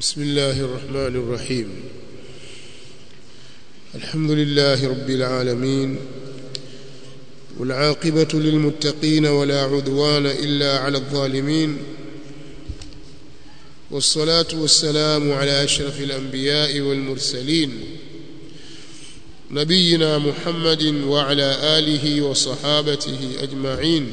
بسم الله الرحمن الرحيم الحمد لله رب العالمين والعاقبة للمتقين ولا عدوان إلا على الظالمين والصلاة والسلام على أشرف الأنبياء والمرسلين نبينا محمد وعلى آله وصحابته أجمعين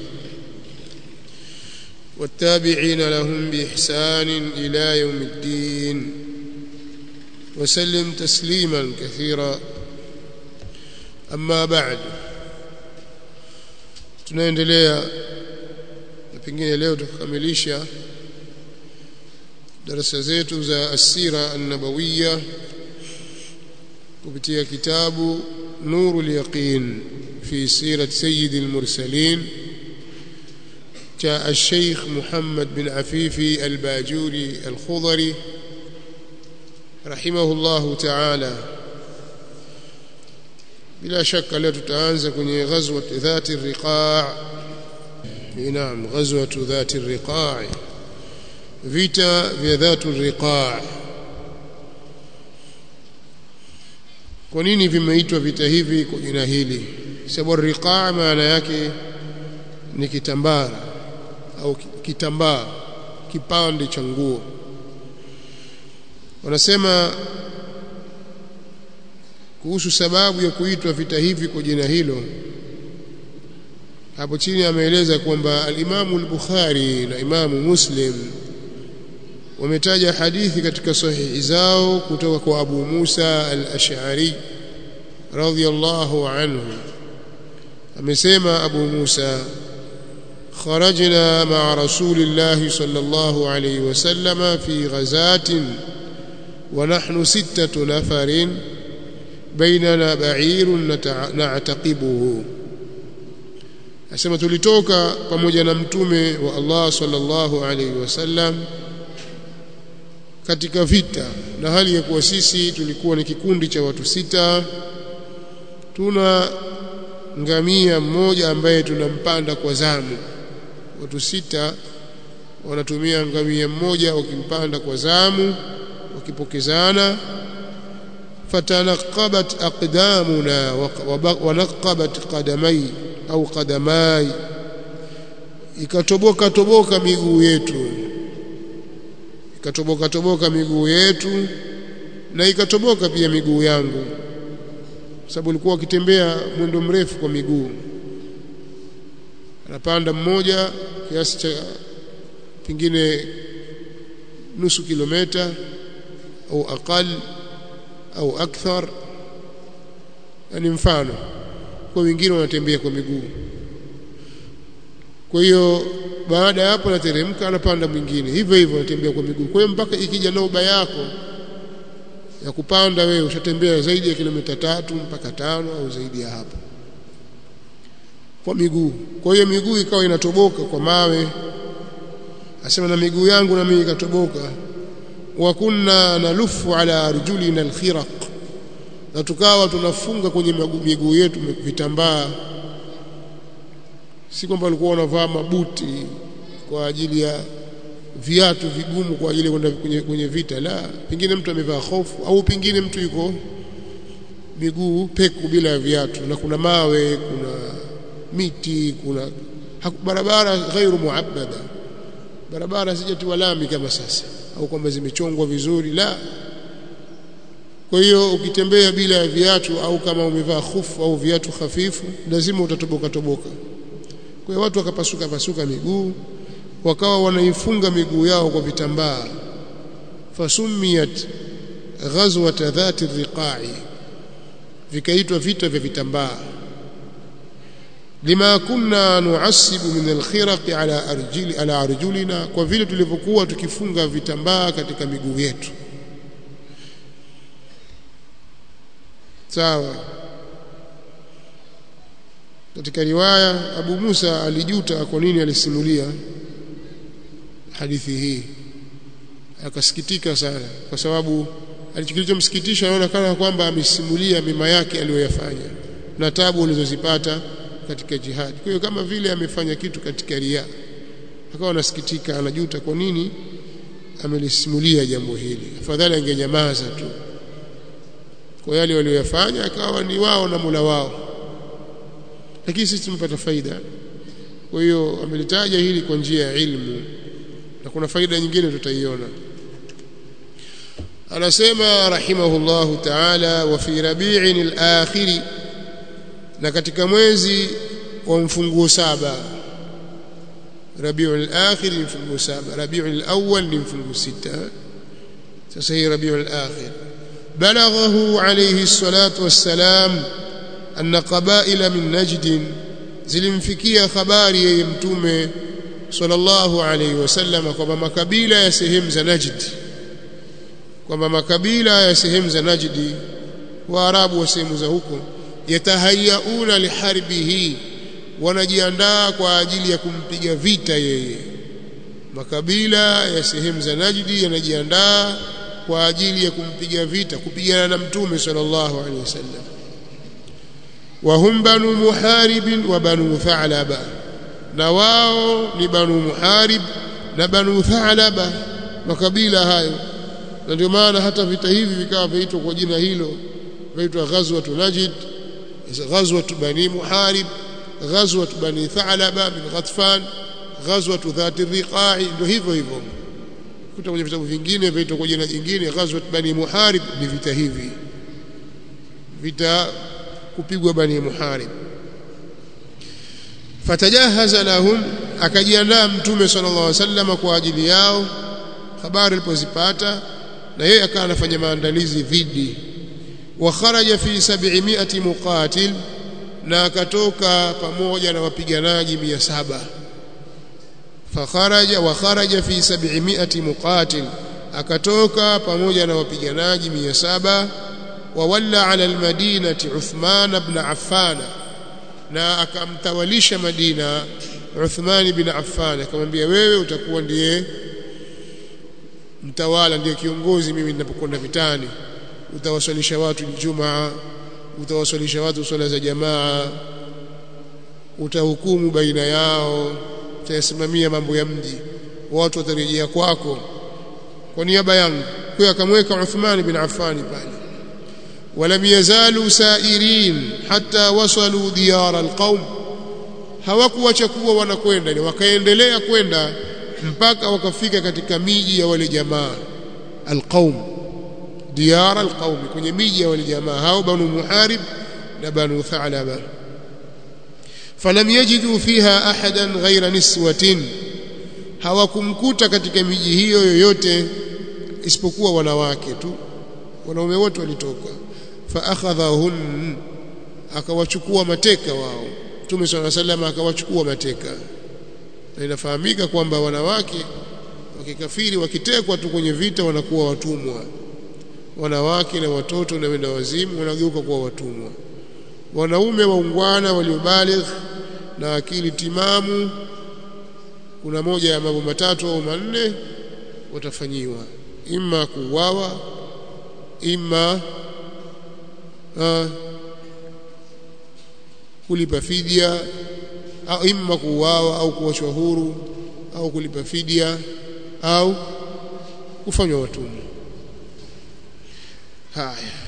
والتابعين لهم بإحسان إلى يوم الدين وسلم تسليما كثيرا أما بعد tunaendelea na pengine leo tukamilisha darasa zetu za asira an-nabawiyya kupitia kitabu nurul yaqin fi sirat sayyidil mursalin جاء الشيخ محمد بن عفيفي الباجوري الخضري رحمه الله تعالى بلا شك leo tutaanza kwenye ghazwa dhati riqa' naam ghazwa dhati riqa' vita vya dhatu riqa' kwa nini vimeitwa vita hivi kwa jina hili sababu riqa' maana yake ni kitambara au kitambaa kipande cha nguo wanasema kuhusu sababu ya kuitwa vita hivi kwa jina hilo hapo chini ameeleza kwamba al-Imamu al-Bukhari na Imamu Muslim wametaja hadithi katika sahihi zao kutoka kwa Abu Musa al-Ash'ari radhiyallahu anhu amesema Abu Musa خرجنا مع رسول الله صلى الله عليه وسلم في غزاة ونحن ستة نفر بيننا بعير نعتقبه asema tulitoka pamoja na mtume wa Allah sallallahu alaihi wasallam katika vita na hali ya kuwa sisi tulikuwa ni kikundi cha watu sita tuna ngamia mmoja ambaye tunampanda kwa zamu watu sita wanatumia ngamia mmoja wakimpanda kwa zamu wakipokezana fatanaqabat aqdamuna wa naqabat qadamai au qadamai ikatoboka toboka miguu yetu ikatoboka toboka miguu yetu na ikatoboka pia miguu yangu sababu alikuwa akitembea mwendo mrefu kwa miguu anapanda mmoja kiasi cha pengine nusu kilomita au aqal au akthar yani mfano kwa wengine wanatembea kwa miguu kwa hiyo baada ya hapo anateremka anapanda mwingine hivyo hivyo anatembea kwa miguu kwa hiyo mpaka ikija nauba yako ya kupanda wewe ushatembea zaidi ya kilomita tatu mpaka tano au zaidi ya hapo kwa miguu kwa hiyo miguu ikawa inatoboka kwa mawe asema na miguu yangu na mimi ikatoboka wa kunna nalufu ala arjulina alkhiraq na tukawa tunafunga kwenye miguu yetu vitambaa si kwamba walikuwa wanavaa mabuti kwa ajili ya viatu vigumu kwa ajili ya kwenda kwenye, kwenye vita la pengine mtu amevaa hofu au pengine mtu yuko miguu peku bila viatu na kuna mawe kuna miti kuna barabara ghairu muabbada barabara sijatiwa lami kama sasa au kwamba zimechongwa vizuri la kwa hiyo ukitembea bila ya viatu au kama umevaa khufu au viatu hafifu lazima utatoboka toboka kwa hiyo watu wakapasuka pasuka miguu wakawa wanaifunga miguu yao kwa vitambaa fasumiyat ghazwat dhati riqai vikaitwa vita vya vitambaa lima kunna nuasibu min alkhiraq ala arjili ala arjulina kwa vile tulivyokuwa tukifunga vitambaa katika miguu yetu sawa katika riwaya Abu Musa alijuta kwa nini alisimulia hadithi hii akasikitika sana kwa sababu alichokilichomsikitisha anaona kana kwamba amesimulia mema yake aliyoyafanya na tabu alizozipata katika jihad. Kwa hiyo kama vile amefanya kitu katika ria. Akawa anasikitika, anajuta kwa nini amelisimulia jambo hili afadhali angenyamaza tu kwa yale waliyofanya akawa ni wao na Mola wao lakini sisi tumepata faida kwa hiyo amelitaja hili kwa njia ya ilmu na kuna faida nyingine tutaiona anasema rahimahullahu ta'ala wa fi rabi'in al-akhir na katika mwezi wa mfunguo saba rabi'ul akhir ni mfunguo saba rabi'ul awwal ni mfunguo sita sasa hii rabi'ul akhir balaghahu alayhi salatu wassalam anna qaba'ila min najd zilimfikia habari yeye mtume sallallahu alayhi wasallam kwamba makabila ya sehemu za Najd kwamba makabila ya sehemu za Najdi waarabu wa sehemu za huko yatahayauna liharbihi wanajiandaa kwa ajili ya kumpiga vita yeye makabila ya sehemu za Najdi yanajiandaa kwa ajili ya kumpiga vita kupigana na mtume sallallahu alaihi wasallam wa hum banu muharib wa banu tha'laba na wao ni banu muharib na banu tha'laba makabila hayo na ndio maana hata vita hivi vikawa vinaitwa kwa jina hilo vinaitwa ghazwatu najd ghazwatu bani muharib ghazwatu bani tha'laba min ghatfan ghazwatu dhati riqa'i ndio hivyo hivyo kuta kwenye vitabu vingine vinaitwa kwa jina jingine ghazwat bani muharib ni vita hivi vita kupigwa bani muharib fatajahaza lahum akajiandaa mtume sallallahu alaihi wasallam kwa ajili yao habari alipozipata na yeye akawa anafanya maandalizi dhidi wa kharaja fi 700 muqatil na akatoka pamoja na wapiganaji 700 fakharaja wa kharaja fi 700 muqatil akatoka pamoja na wapiganaji 700 wa walla ala almadinati Uthman ibn Affan na akamtawalisha Madina Uthman ibn Affan akamwambia wewe utakuwa ndiye mtawala ndiye kiongozi mimi ninapokwenda vitani utawaswalisha watu Ijumaa utawaswalisha watu swala za jamaa utahukumu baina yao utayasimamia mambo ya mji watu watarejea kwako kwa niaba yangu kwa akamweka Uthman bin Affan pale ولم يزالوا سائرين حتى وصلوا ديار القوم hawakuacha kuwa wanakwenda ni wakaendelea kwenda mpaka wakafika katika miji ya wale jamaa alqaum diyar alqaum kwenye miji ya wale jamaa hao banu muharib na banu tha'laba falam yajidu fiha ahadan ghayra niswatin hawakumkuta katika miji hiyo yoyote isipokuwa wanawake tu wanaume wote walitoka fa akhadhahun akawachukua mateka wao Mtume صلى الله عليه akawachukua mateka na inafahamika kwamba wanawake wakikafiri wakitekwa tu kwenye vita wanakuwa watumwa wanawake na watoto na wenda wazimu wanageuka kuwa watumwa wanaume waungwana waliobaligh na akili timamu kuna moja ya mambo matatu au manne watafanyiwa imma kuuawa imma uh, kulipa fidia au imma kuuawa au kuachwa huru au kulipa fidia au kufanywa watumwa haya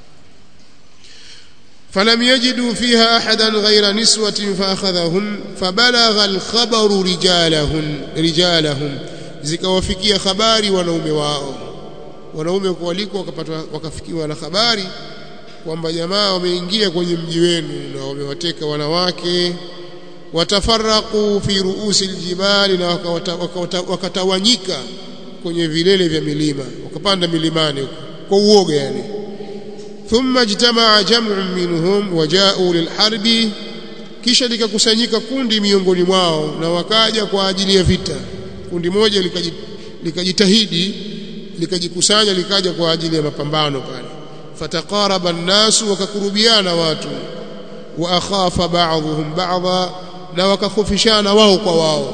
فلم يجدوا فيها احدا غير نسوه فاخذهن فبلغ الخبر رجالهن رجالهم zikawafikia habari wanaume wao wanaume kualikwa wakapata wakafikiwa na habari kwamba jamaa wameingia kwenye mji wenu na wamewateka wanawake watafaraqu fi ruusi aljibali na wakatawanyika kwenye vilele vya milima wakapanda milimani kwa uoga yani thumma ijtamaa jam'un minhum waja'u lilharbi kisha likakusanyika kundi miongoni mwao na wakaja kwa ajili ya vita kundi moja likajitahidi likajikusanya likaja kwa ajili ya mapambano pale fataqaraba an-nasu wakakurubiana watu wa akhafa ba'dhum ba'dha na wakakhofishana wao kwa wao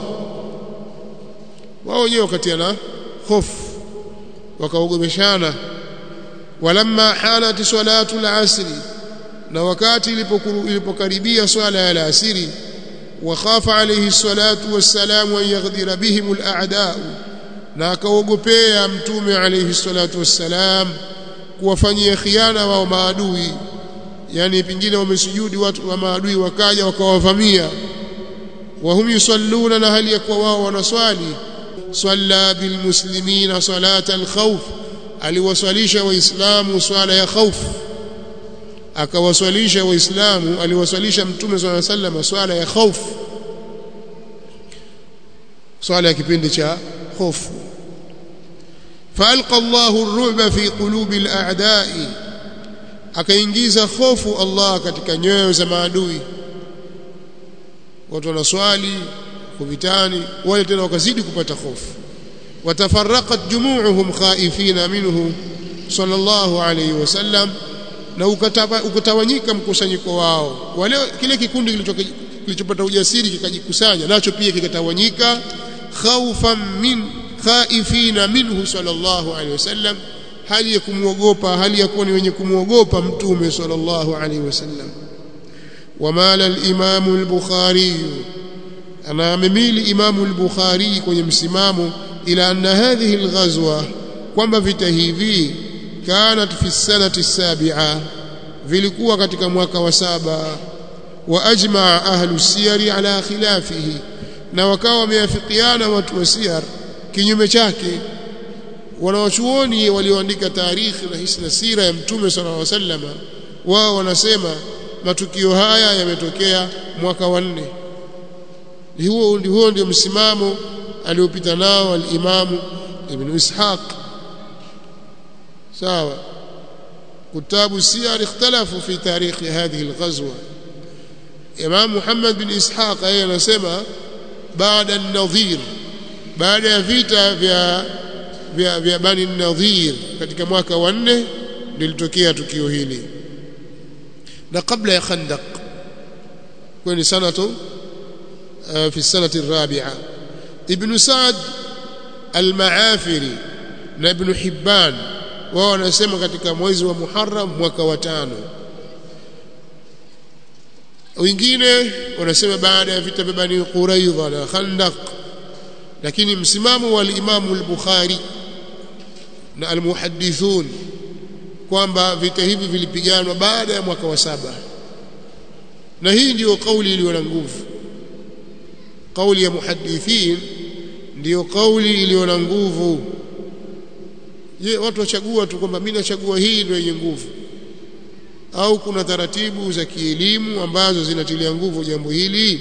wao wenyewe wakatiana hofu wakaogomeshana walamma hanat salatu al-asri na wakati ilipokaribia swala ya al-asri وخاف عليه الصلاة والسلام أن يغدر بهم الأعداء na akaogopea mtume alayhi salatu wassalam kuwafanyia khiana wao maadui yani pingine wamesujudi watu wa maadui wakaja wakawavamia wahum yusalluna na hali ya kuwa wao wanaswali salla bilmuslimina salata alkhawf aliwaswalisha waislamu swala ya khawf akawaswalisha waislamu aliwaswalisha mtume swalla sallam swala ya khawf swala ya kipindi cha hofu فالقى الله الرعب في قلوب الاعداء akaingiza hofu Allah katika nyoyo za maadui watu wanaswali kuvitani wale tena wakazidi kupata hofu watafarraqat jumu'uhum khaifina minhu sallallahu alayhi wasallam na ukatawanyika mkusanyiko wao wale kile kikundi kilichopata ujasiri kikajikusanya nacho pia kikatawanyika khawfan min khaifina minhu sallallahu alayhi wasallam hali ya kumuogopa hali ya kuwa ni wenye kumuogopa mtume sallallahu alayhi wasallam wamala al-imam al-bukhari ana amemili imam al-bukhari kwenye msimamo ila anna hadhihi al-ghazwa kwamba vita hivi kanat fi sanati sabi'a vilikuwa katika mwaka wa saba wa ajmaa ahlu siyari ala khilafihi na wakawa wameafikiana watu wa siyar kinyume chake wanawachuoni walioandika tarikhi na hisna sira ya mtume sallallahu alaihi wasallam wao wanasema matukio haya yametokea mwaka wa nne huo huo ndio msimamo aliopita nao al-Imam Ibn Ishaq sawa كتاب السير اختلفوا في تاريخ هذه الغزوة إمام محمد بن إسحاق أي نسمى بعد النظير بعد vita vya vya, vya Bani Nadhir katika mwaka wa nne lilitokea tukio hili na kabla ya Khandaq kwani sanatu fi sanati الرابعه ابن سعد المعافري na ibn Hibban wao wanasema katika mwezi wa Muharram mwaka wa tano wengine wanasema baada ya vita vya Bani Quraidha na Khandaq lakini msimamo wa al-Imam al-Bukhari na al-muhaddithun kwamba vita hivi vilipiganwa baada ya mwaka wa saba na hii ndiyo kauli iliyo na nguvu kauli ya muhaddithin ndiyo kauli iliyo na nguvu je watu wachagua tu kwamba mimi nachagua hii ndio yenye nguvu au kuna taratibu za kielimu ambazo zinatilia nguvu jambo hili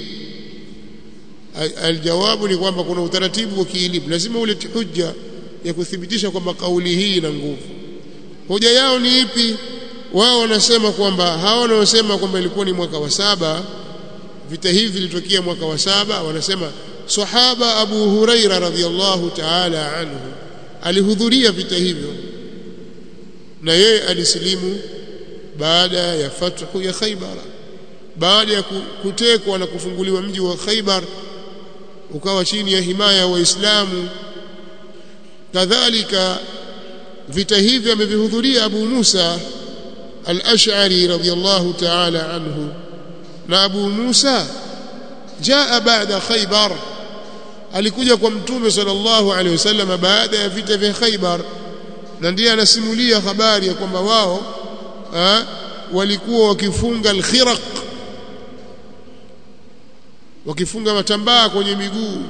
aljawabu ni kwamba kuna utaratibu wa kielimu lazima ulete hujja ya kuthibitisha kwamba kauli hii ina nguvu hoja yao ni ipi wao wanasema kwamba hao wanaosema kwamba ilikuwa ni mwaka wa saba vita hivi vilitokea mwaka wa saba wanasema sahaba Abu Huraira radhiallahu ta'ala anhu alihudhuria vita hivyo na yeye alisilimu baada ya fathu ya Khaybar baada ya kutekwa na kufunguliwa mji wa Khaybar ukawa chini ya himaya ya Waislamu kadhalika vita hivi amevihudhuria Abu Musa al-Ash'ari radiyallahu ta'ala anhu na Abu Musa jaa baada Khaybar alikuja kwa mtume sallallahu alaihi wasallam baada ya vita vya Khaybar na ndiye anasimulia habari ya kwamba wao ha, walikuwa wakifunga al-khiraq wakifunga matambaa kwenye miguu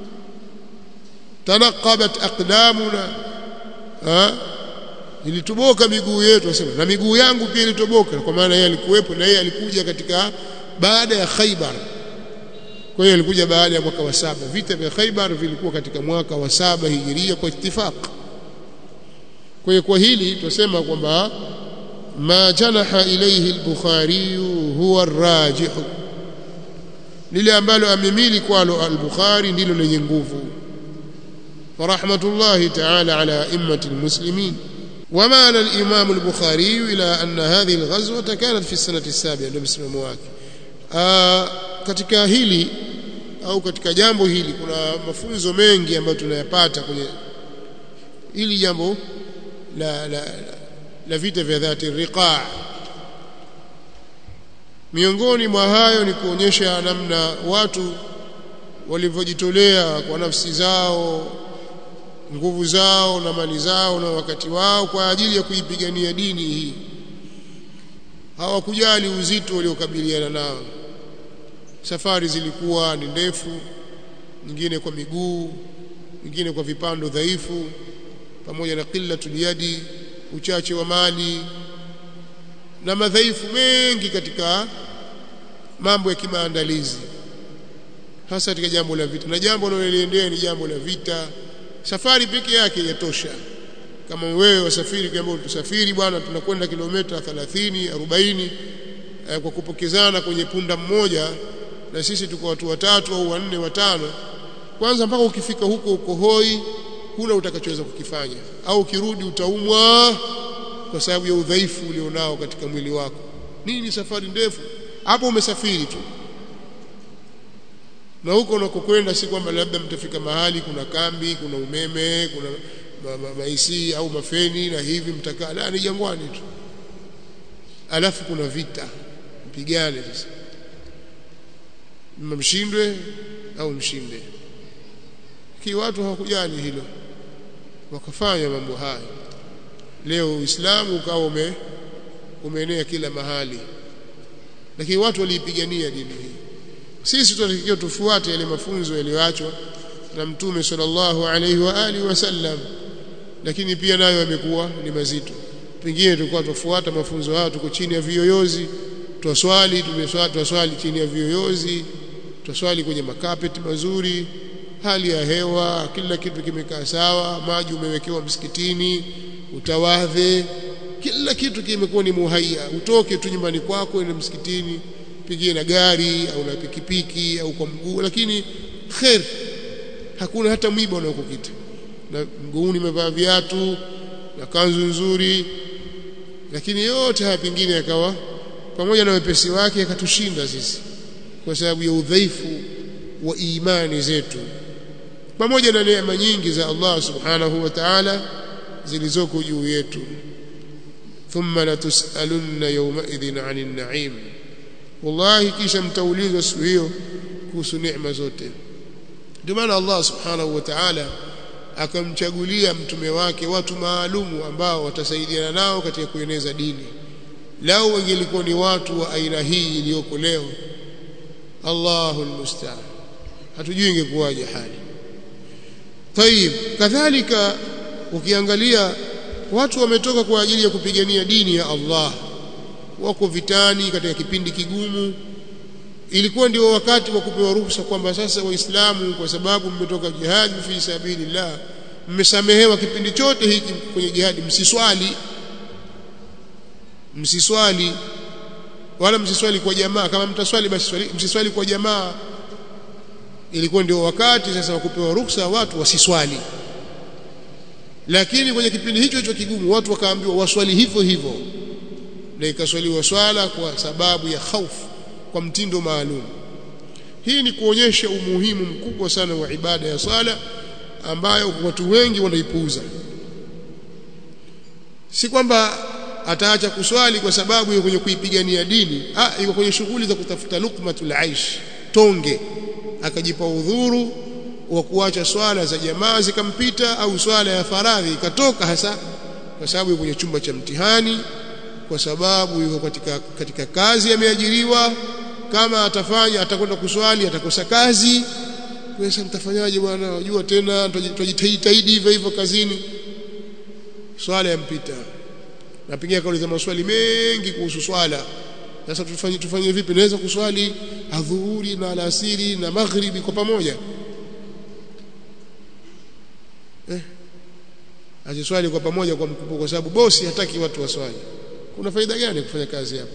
tanaqabat aqdamuna ha ilitoboka miguu yetu asema na miguu yangu pia ilitoboka kwa maana yeye alikuwepo na yeye alikuja katika baada ya Khaybar kwa hiyo alikuja baada ya mwaka wa saba vita vya Khaybar vilikuwa katika mwaka wa saba hijiria kwa ittifaq kwa hiyo kwa hili tusema kwamba ma janaha ilayhi al-Bukhari huwa ar-rajih lile ambalo amemili kwalo al-Bukhari ndilo lenye nguvu ورحمة الله تعالى على أئمة المسلمين ومال الإمام البخاري إلى أن هذه الغزوة كانت في السنة السابعة بسم مواك katika hili au katika jambo hili kuna mafunzo mengi ambayo tunayapata kwenye hili jambo la la, la vita vya dhati riqa miongoni mwa hayo ni kuonyesha namna watu walivyojitolea kwa nafsi zao nguvu zao na mali zao na wakati wao kwa ajili ya kuipigania dini hii hawakujali uzito waliokabiliana nao safari zilikuwa ni ndefu nyingine kwa miguu nyingine kwa vipando dhaifu pamoja na qillatul yadi uchache wa mali na madhaifu mengi katika mambo ya kimaandalizi hasa katika jambo la vita na jambo linaloendea ni jambo la vita safari peke yake yatosha kama wewe wasafiri kama tusafiri bwana tunakwenda kilomita 30 40 eh, kwa kupokezana kwenye punda mmoja na sisi tuko watu watatu au wanne watano kwanza mpaka ukifika huko uko hoi huna utakachoweza kukifanya au ukirudi utaumwa kwa sababu ya udhaifu ulionao katika mwili wako nini safari ndefu hapo umesafiri tu na huko unakokwenda si kwamba labda mtafika mahali kuna kambi kuna umeme kuna ma, ma, maisi au mafeni na hivi mtakaa la ni jangwani tu alafu kuna vita mpigane sasa mshindwe au mshinde ki watu hawakujali hilo wakafanya mambo haya leo uislamu ukawa ume umeenea kila mahali lakini watu waliipigania dini hii sisi tunatakiwa tufuate yale mafunzo yaliyoachwa na mtume sallallahu alaihi wa alihi wasallam lakini pia nayo yamekuwa ni mazito pengine tulikuwa tufuata mafunzo hayo tuko chini ya viyoyozi twaswali tumeswali twaswali chini ya viyoyozi twaswali kwenye makapeti mazuri hali ya hewa kila kitu kimekaa sawa maji umewekewa msikitini utawadhe kila kitu kimekuwa ni muhayya utoke tu nyumbani kwako uende msikitini pigie na gari au na pikipiki au kwa mguu lakini khair hakuna hata mwiba unaokukita na mguuni umevaa viatu na kanzu nzuri lakini yote haya pengine yakawa pamoja na wepesi wake akatushinda sisi kwa sababu ya udhaifu wa imani zetu pamoja na neema nyingi za Allah subhanahu wa ta'ala zilizoko juu yetu thumma latusalunna yawma idhin 'anil na'im wallahi kisha mtaulizwa siku hiyo kuhusu neema zote ndio maana Allah subhanahu wa ta'ala akamchagulia mtume wake watu maalumu ambao watasaidiana nao katika kueneza dini lao wangelikuwa ni watu wa aina hii iliyoko leo Allahu almusta'an hatujui ingekuwaje hali طيب kadhalika ukiangalia watu wametoka kwa ajili ya kupigania dini ya Allah wako vitani katika kipindi kigumu ilikuwa ndio wakati wa kupewa ruhusa kwamba sasa waislamu kwa sababu mmetoka jihad fi sabilillah mmesamehewa kipindi chote hiki kwenye jihadi msiswali msiswali wala msiswali kwa jamaa kama mtaswali basi msiswali kwa jamaa ilikuwa ndio wakati sasa wa kupewa ruhusa watu wasiswali lakini kwenye kipindi hicho hicho kigumu watu wakaambiwa waswali hivyo hivyo na ikaswaliwa swala kwa sababu ya hofu kwa mtindo maalum hii ni kuonyesha umuhimu mkubwa sana wa ibada ya swala ambayo watu wengi wanaipuuza si kwamba ataacha kuswali kwa sababu ya kwenye kuipigania dini ah iko kwenye shughuli za kutafuta lukmatul aish tonge akajipa udhuru wa kuacha swala za jamaa zikampita au swala ya faradhi ikatoka hasa kwa sababu yuko kwenye chumba cha mtihani kwa sababu yuko katika katika kazi ameajiriwa kama atafanya atakwenda kuswali atakosa kazi sasa mtafanyaje bwana unajua tena tutajitahidi hivyo hivyo kazini swala yampita napigia kauliza maswali mengi kuhusu swala sasa tufanye tufanye vipi naweza kuswali adhuhuri na alasiri na maghribi kwa pamoja eh asiswali kwa pamoja kwa mkubwa kwa sababu bosi hataki watu waswali kuna faida gani kufanya kazi hapo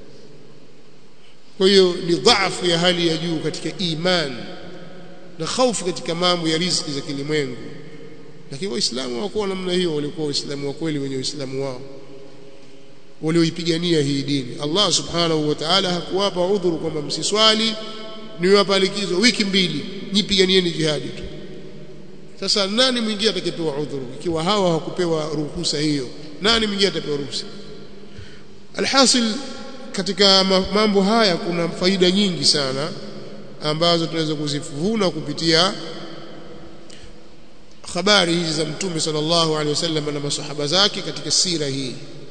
kwa hiyo ni dhaifu ya hali ya juu katika imani na hofu katika mambo ya riziki za kilimwengu lakini waislamu hawakuwa namna hiyo walikuwa waislamu wa kweli wenye uislamu wao walioipigania hii dini Allah subhanahu wa ta'ala hakuwapa udhuru kwamba msiswali niwapa likizo wiki mbili nipiganieni jihadi tu sasa nani mwingine atakayepewa udhuru ikiwa hawa hawakupewa ruhusa hiyo nani mwingine atapewa ruhusa alhasil katika mambo haya kuna faida nyingi sana ambazo tunaweza kuzivuna kupitia habari hizi za mtume sallallahu alaihi wasallam na masahaba zake katika sira hii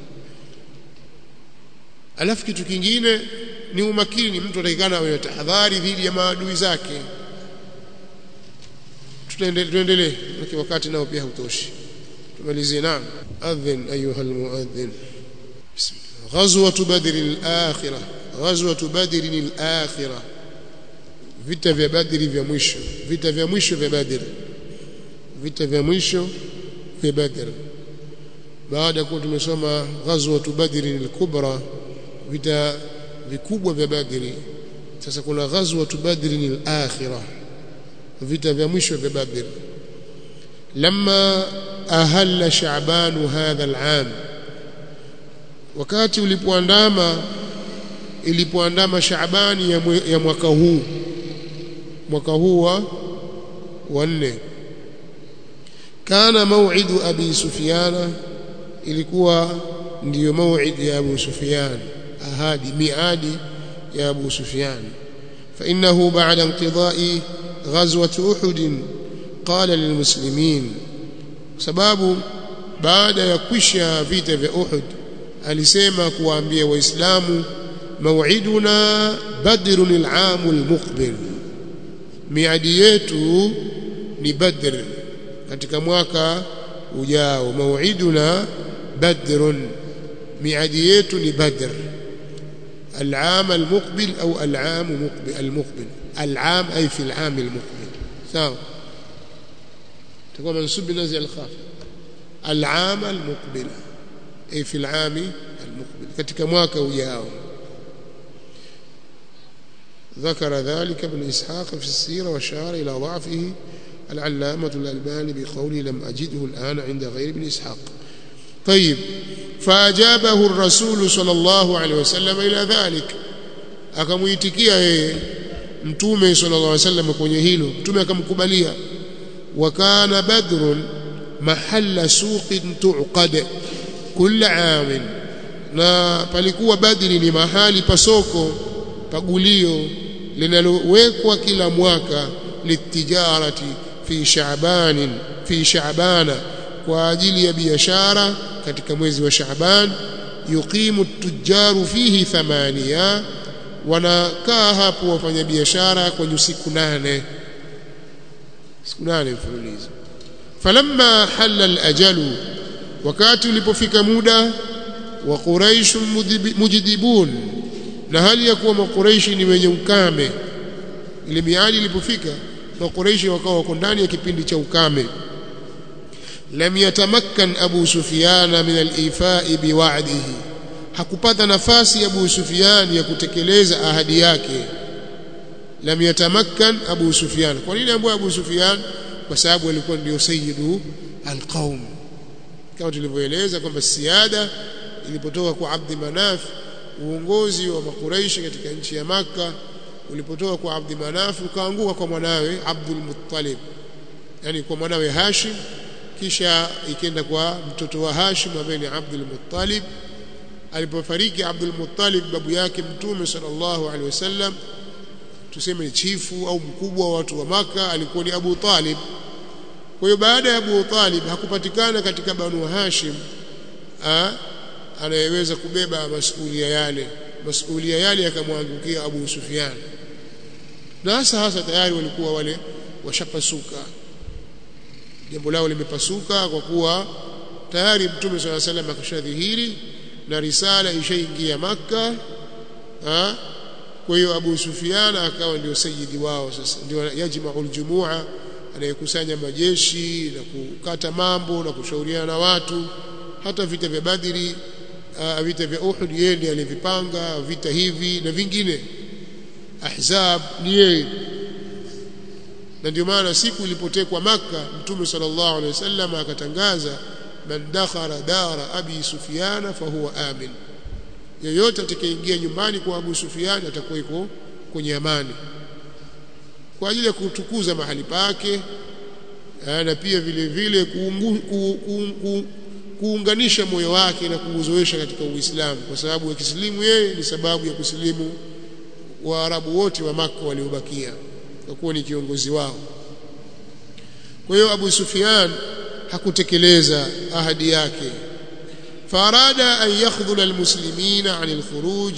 alafu kitu kingine ni umakini mtu atakikana awe tahadhari dhidi ya maadui zake tuendelee wakati nao pia hautoshi tumalizie naam adhin ayuha almuadhin غزوة بدر الآخرة غزوة بدر الآخرة vita vya badri vya mwisho vita vya mwisho vya badr vita vya mwisho vya badr baada ya kuwa tumesoma ghazwatu badri al-kubra vita vikubwa vya badri sasa kuna ghazwatu badri al-akhirah vita vya mwisho vya badr lamma ahalla sha'ban hadha al-aam wakati ulipoandama ilipoandama shaabani ya, ya mwaka huu mwaka huu wa wanne kana mau'idu abi sufyana ilikuwa ndiyo mau'id ya abu sufyan ahadi miadi ya abu sufyan فإنه بعد انقضاء غزوة أحد قال للمسلمين سبب بعد يكwisha vita vya Uhud alisema kuwaambia waislamu mau'iduna badrun al-aam al-muqbil miadi yetu ni badr katika mwaka ujao mau'iduna badrun miadi yetu ni badr العام المقبل أو العام مقبل المقبل العام أي في العام المقبل سواء تكون منسوب بنزع الخاف العام المقبل أي في العام المقبل katika mwaka ujao ذكر ذلك ابن إسحاق في السيرة وشار إلى ضعفه العلامة الألباني بقوله لم أجده الآن عند غير ابن إسحاق طيب فأجابه الرسول صلى الله عليه وسلم إلى ذلك akamuitikia yeye mtume sallallahu alaihi wasallam kwenye hilo mtume akamkubalia wa kana badrun mahalla suqin tuqad kila aam na palikuwa badri ni mahali pasoko pagulio linalowekwa kila mwaka litijarati fi sha'ban fi sha'bana kwa ajili ya biashara katika mwezi wa Shaaban yuqimu tujaru fihi thamania wanakaa hapo wafanyabiashara kwenye siku nane siku nane mfululizo falamma halla alajalu wakati ulipofika muda wa quraish mujdibun na hali ya kuwa makuraishi ni wenye ukame ile miadi ilipofika makuraishi wakawa wako ndani ya kipindi cha ukame lam yatamakkan Abu Sufyan min al-ifai biwa'dihi hakupata nafasi Abu Sufyan ya kutekeleza ahadi yake lam yatamakkan Abu Sufyan kwa nini ambaye Abu Sufyan kwa sababu alikuwa ndio sayyidu al-qaum kama tulivyoeleza kwamba siada ilipotoka kwa Abdi Manaf uongozi wa makuraishi katika nchi ya maka ulipotoka kwa Abdi Manaf ukaanguka kwa mwanawe Abdul Muttalib yani kwa mwanawe Hashim kisha ikenda kwa mtoto wa Hashim ambaye ni Abdul Muttalib alipofariki Abdul Muttalib babu yake mtume sallallahu alaihi wasallam tuseme ni chifu au mkubwa wa watu wa maka alikuwa ni Abu Talib kwa hiyo baada ya Abu Talib hakupatikana katika Banu Hashim a, anayeweza kubeba masuhulia yale masuhulia yale yakamwangukia Abu Sufyan na hasa hasa tayari walikuwa wale washapasuka jambo lao limepasuka kwa kuwa tayari mtume swalla salam akashadhihiri na risala ishaingia maka ha? kwa hiyo Abu Sufyan akawa ndio sayyidi wao sasa ndio yajma'ul jumua anayekusanya majeshi na kukata mambo na kushauriana na watu hata vita vya Badri uh, vita vya Uhud yeye ndiye alivipanga vita hivi na vingine Ahzab ni yeye na ndio maana siku ilipotekwa maka Mtume sallallahu alaihi wasallam akatangaza man dakhala dara abi Sufyan fahuwa amin yeyote atakayeingia nyumbani kwa Abu Sufyan atakuwa iko kwenye amani kwa ajili ya kutukuza mahali pake na pia vile vile kuungu, ku, ku, ku, kuunganisha moyo wake na kuuzoesha katika Uislamu kwa sababu akisilimu yeye ni sababu ya kusilimu Waarabu wote wa maka waliobakia kwa kuwa ni kiongozi wao kwa hiyo Abu Sufyan hakutekeleza ahadi yake farada an yakhdhula almuslimina anil khuruj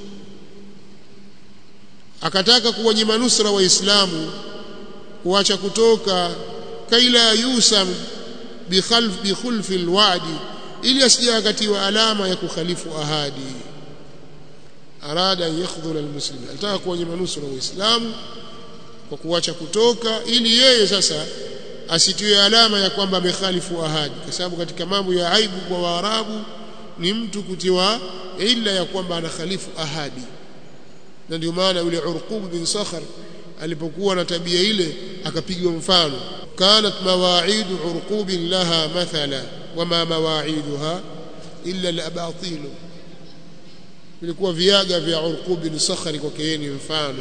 akataka kuwanyima nusra waislamu kuacha kutoka kaila yusam bikhalf bikhulfi alwadi ili asije akatiwa alama ya kukhalifu ahadi arada an yakhdhula almuslimin alitaka kuwanyima nusra waislamu kwa kuacha kutoka ili yeye sasa asitiwe alama ya kwamba amekhalifu ahadi kwa sababu katika mambo ya aibu kwa Waarabu ni mtu kutiwa ila ya kwamba anakhalifu ahadi na ndio maana yule Urqub bin Sakhar alipokuwa na tabia ile akapigwa mfano kanat mawaidu Urqub laha mathala wama mawaiduha illa al-abatil vilikuwa viaga vya Urqub bin Sakhar kwa yeye mfano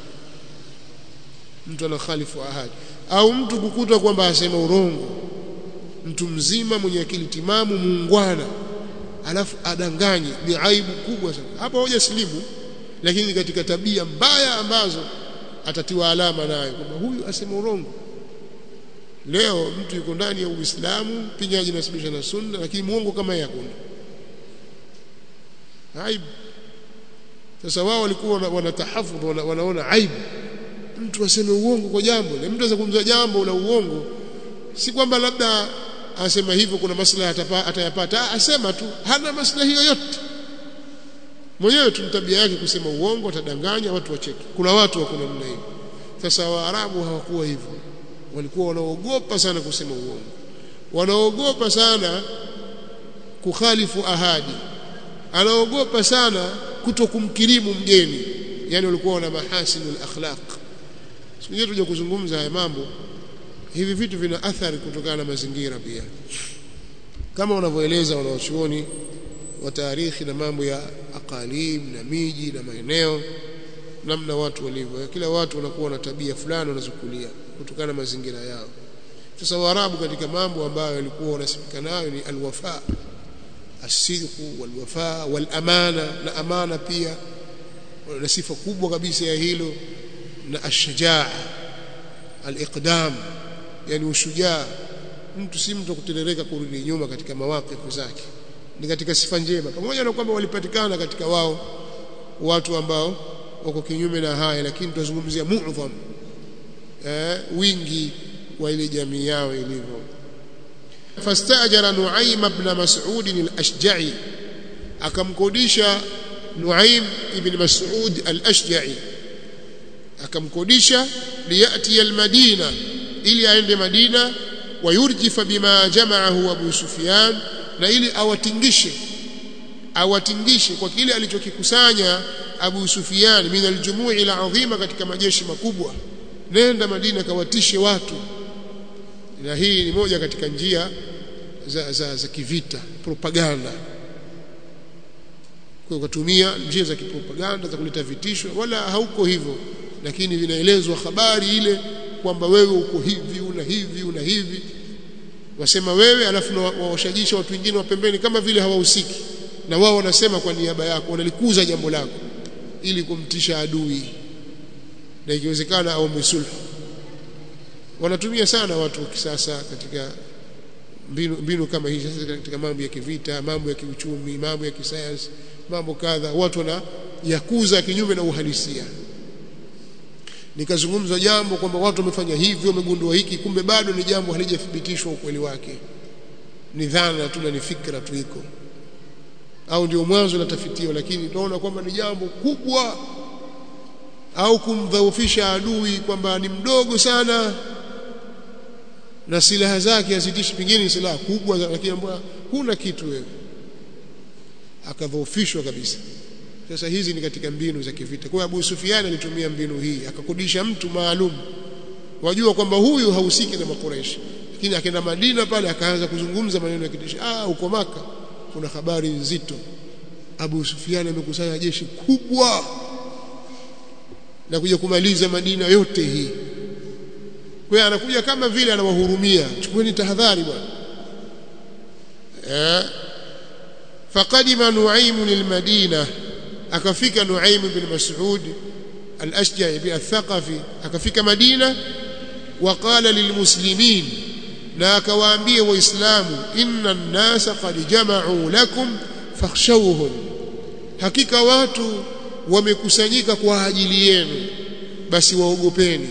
mtu anakhalifu ahadi au mtu kukuta kwamba asema urongo mtu mzima mwenye akili timamu muungwana alafu adanganye ni aibu kubwa sana hapa hoja silimu lakini katika tabia mbaya ambazo atatiwa alama nayo kwamba huyu asema urongo leo mtu yuko ndani ya Uislamu pinyaji nasibisha na sunna lakini muongo kama yeye hakuna aibu sasa wao walikuwa wanatahafudh wana, wanaona aibu mtu aseme uongo kwa jambo na mtu azungumza jambo la uongo si kwamba labda asema hivyo kuna maslahi atayapata asema tu hana maslahi yoyote mwenyewe tu tabia yake kusema uongo atadanganya watu wacheke kuna watu wako namna hiyo sasa waarabu hawakuwa hivyo walikuwa wanaogopa sana kusema uongo wanaogopa sana kukhalifu ahadi anaogopa sana kutokumkirimu mgeni yani walikuwa wana mahasinul akhlaq siku nyingine tuje kuzungumza haya mambo hivi vitu vina athari kutokana na mazingira pia kama wanavyoeleza wanaochuoni wa tarikhi na mambo ya aqalim na miji na maeneo namna watu walivyo kila watu wanakuwa na tabia fulani wanazokulia kutokana na mazingira yao sasa waarabu katika mambo ambayo walikuwa wanasifika nayo ni alwafa asidqu walwafa walamana na amana pia na sifa kubwa kabisa ya hilo na ashajaa aliqdam yani ushujaa mtu si mtu kuterereka kurudi nyuma katika mawaqifu zake ni katika sifa njema pamoja na kwamba walipatikana katika wao watu ambao wako kinyume na haya lakini tunazungumzia mu'dham eh, wingi wa ile jamii yao ilivyo fastajara Nuaim ibn Mas'ud al-Ashja'i akamkodisha Nuaim ibn Mas'ud al-Ashja'i akamkodisha liyati al-Madina ili aende Madina wayurjifa bima jama'ahu Abu Sufyan na ili awatingishe awatingishe kwa kile alichokikusanya Abu Sufyan min aljumui alazima katika majeshi makubwa nenda Madina kawatishe watu na hii ni moja katika njia za, za, za kivita propaganda kwa kutumia njia za kipropaganda za kuleta vitisho wala hauko hivyo lakini vinaelezwa habari ile kwamba wewe uko hivi una hivi una hivi wasema wewe alafu wawashajisha watu wengine wa pembeni kama vile hawahusiki na wao wanasema kwa niaba yako wanalikuza jambo lako ili kumtisha adui na ikiwezekana aombe sulhu wanatumia sana watu wa kisasa katika mbinu, mbinu kama hizi sasa katika mambo ya kivita mambo ya kiuchumi mambo ya kisayansi mambo kadha watu wana yakuza kinyume na uhalisia nikazungumza jambo kwamba watu wamefanya hivyo wamegundua hiki kumbe bado ni jambo halijathibitishwa ukweli wake ni dhana tu na ni fikra tu iko au ndio mwanzo la tafitio lakini tunaona kwamba ni jambo kubwa au kumdhaufisha adui kwamba ni mdogo sana na silaha zake hazitishi pengine silaha kubwa lakini ambayo huna kitu wewe akadhoofishwa kabisa sasa hizi ni katika mbinu za kivita kwa Abu Sufyan alitumia mbinu hii akakodisha mtu maalum wajua kwamba huyu hahusiki na makureishi lakini akaenda Madina pale akaanza kuzungumza maneno ya kitisho ah uko maka kuna habari nzito Abu Sufyan amekusanya jeshi kubwa na kuja kumaliza Madina yote hii kwa hiyo anakuja kama vile anawahurumia chukueni tahadhari bwana eh faqadima nuaim lilmadina akafika nuaim bin mas'ud al-ashja'i bi al-thaqafi akafika madina waqala lilmuslimin na akawaambia waislamu inna an-nasa qad jama'u lakum fakhshawhum hakika watu wamekusanyika kwa ajili yenu basi waogopeni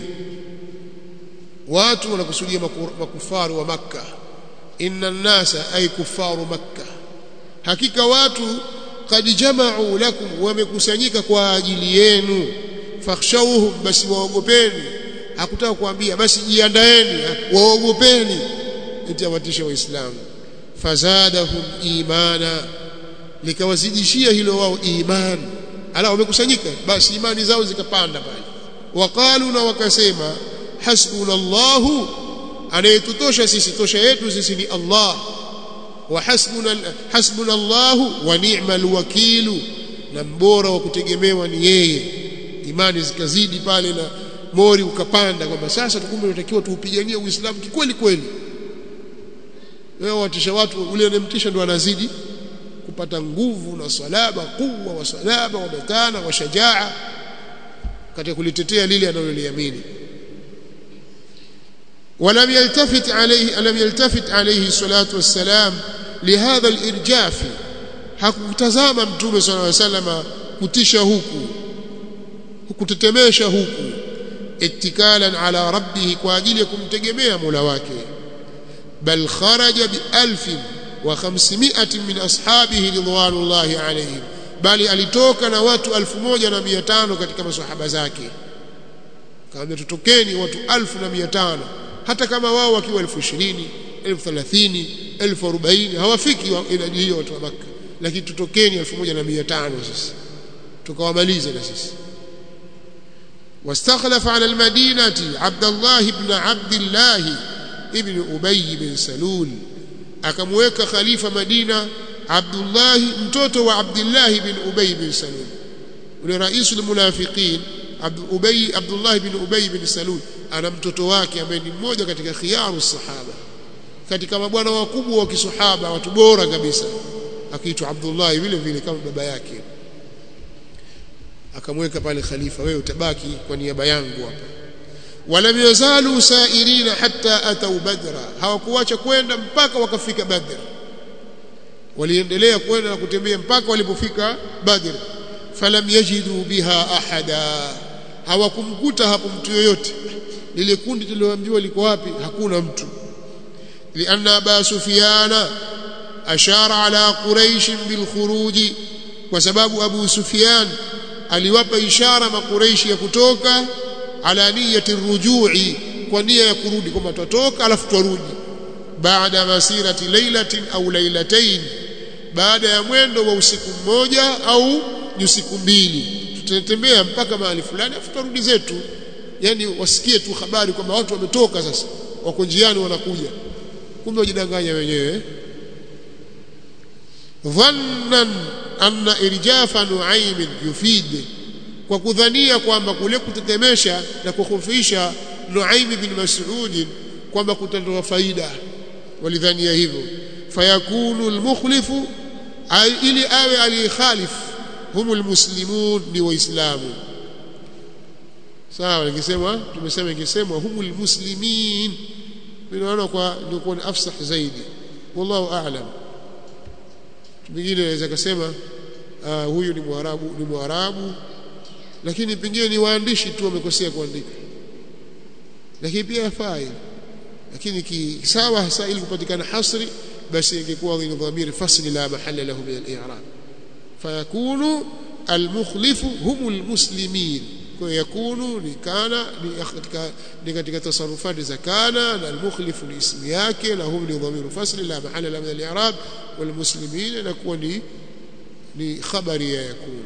watu wanakusudia makufaru wa makka inna an-nasa ay kufaru makka hakika watu qad jama'u lakum wamekusanyika kwa ajili yenu fakhshawhum basi waogopeni hakutaka kuambia basi jiandaeni waogopeni eti awatisha waislamu fazadahum imana likawazidishia hilo wao imani ala wamekusanyika basi imani zao zikapanda pale waqalu na wakasema hasbunallahu anayetutosha sisi tosha yetu sisi ni Allah wa hasbuna hasbunallahu wa ni'mal wakilu na mbora wa kutegemewa ni yeye imani zikazidi pale na mori ukapanda kwamba sasa tukumbe tunatakiwa tuupiganie uislamu kikweli kweli wewe watisha watu ule unemtisha ndo anazidi kupata nguvu na salaba kuwa wa salaba wa batana wa shajaa katika kulitetea lile analoliamini ولم يلتفت عليه لم يلتفت عليه الصلاه والسلام لهذا الارجاف hakutazama mtume صلى الله عليه وسلم kutisha huku kutetemesha huku ittikalan ala rabbih kwa ajili ya kumtegemea Mola wake bal kharaja bi alfin wa khamsimiatin min ashabihi ridwanullahi alayhim bali alitoka na watu 1500 katika maswahaba zake kama tutokeni watu 1500 hata kama wao wakiwa 20000 1030 1040 hawafiki idadi hiyo watu wa Makka lakini tutokeni 1500 sisi tukawamalize na sisi واستخلف على المدينة عبد الله بن عبد الله ابن أبي بن سلول akamweka khalifa Madina Abdullah mtoto wa Abdullah bin Ubay bin Salul ule raisul munafiqin Ubay Abdullah bin Ubay bin Salul ana mtoto wake ambaye ni mmoja katika khiyaru sahaba katika mabwana wakubwa wa kisahaba watu bora kabisa akiitwa Abdullah vile vile kama baba yake akamweka pale khalifa wewe utabaki kwa niaba yangu hapa walam yazalu sairina hatta atau badra hawakuacha kwenda mpaka wakafika badr waliendelea kwenda na kutembea mpaka walipofika badr falam yajidu biha ahada hawakumkuta hapo mtu yoyote lile kundi tulioambiwa liko wapi hakuna mtu lianna aba sufyana ashara ala quraish bilkhuruji kwa sababu abu sufyan aliwapa ishara makureishi ya kutoka ala niyati rujui kwa nia ya kurudi kwamba tutatoka alafu turudi baada masirati lailatin au lailatayn baada ya mwendo wa usiku mmoja au usiku mbili tutatembea mpaka mahali fulani alafu turudi zetu yani wasikie tu habari kwamba watu wametoka sasa wako njiani wanakuja kumbe wajidanganya wenyewe dhannan anna irjafa nuaim yufid kwa kudhania kwamba kule kutetemesha na kukhufisha Nuaim bin Mas'ud kwamba kutatoa faida walidhania hivyo fayakunu almukhlifu ili awe aliyekhalif humul muslimun ni waislamu sawa ningesema tumesema ingesemwa humul muslimin ninaona kwa ndio kwa afsah zaidi wallahu a'lam pengine naweza kusema uh, huyu ni mwarabu ni mwarabu lakini pengine ni waandishi tu wamekosea kuandika lakini pia yafai lakini kisawa hasa ili kupatikana hasri basi ingekuwa ni dhamiri fasli la mahalla lahu min al-i'rab fayakunu al-mukhlifu humul muslimin kwa yakunu ni kana ni katika ni katika tasarufati za kana na al-mukhlifu ni ismu yake na hum ni dhamiru fasli la mahalla lahu min al-i'rab wal muslimin inakuwa ni ni khabari ya yakunu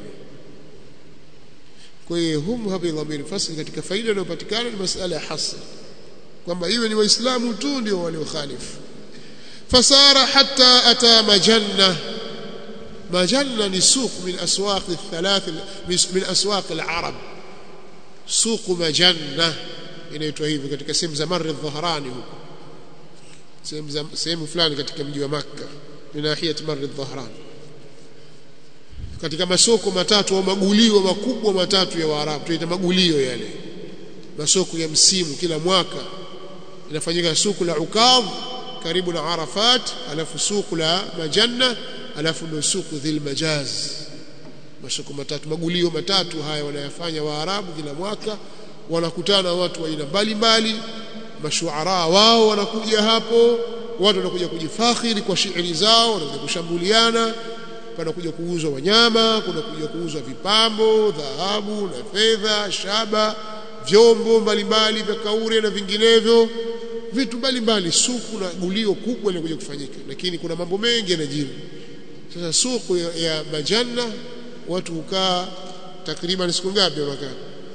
kwa hiyo hum hapa dhamiri fasli katika faida inayopatikana ni masala ya hasr kwamba iwe ni waislamu tu ndio waliokhalifu fasara hatta ata majanna majanna ni suq min aswaq الثلاث min aswaq al-arab suq majanna inaitwa hivi katika sehemu za Marr al-Dhahrani huko sehemu sehemu fulani katika mji wa Makka ni nahiyat Marr al-Dhahrani katika masoko matatu au magulio makubwa matatu ya Waarabu tunaita magulio yale masoko ya msimu kila mwaka inafanyika suku la Ukadh karibu na Arafat alafu suku la Majanna alafu ndio suku dhil majaz masuku matatu magulio matatu haya wanayafanya Waarabu kila mwaka wanakutana watu wa aina mbalimbali mashuara wao wanakuja hapo watu wanakuja kujifakhiri kwa shairi zao wanakuja kushambuliana panakuja kuuzwa wanyama kuna kuja kuuzwa vipambo dhahabu na fedha shaba vyombo mbalimbali vya kaure na vinginevyo vitu mbalimbali suku na gulio kubwa linakuja kufanyika lakini kuna mambo mengi yanajiri sasa suku ya, ya majanna watu hukaa takriban siku ngapi wakaa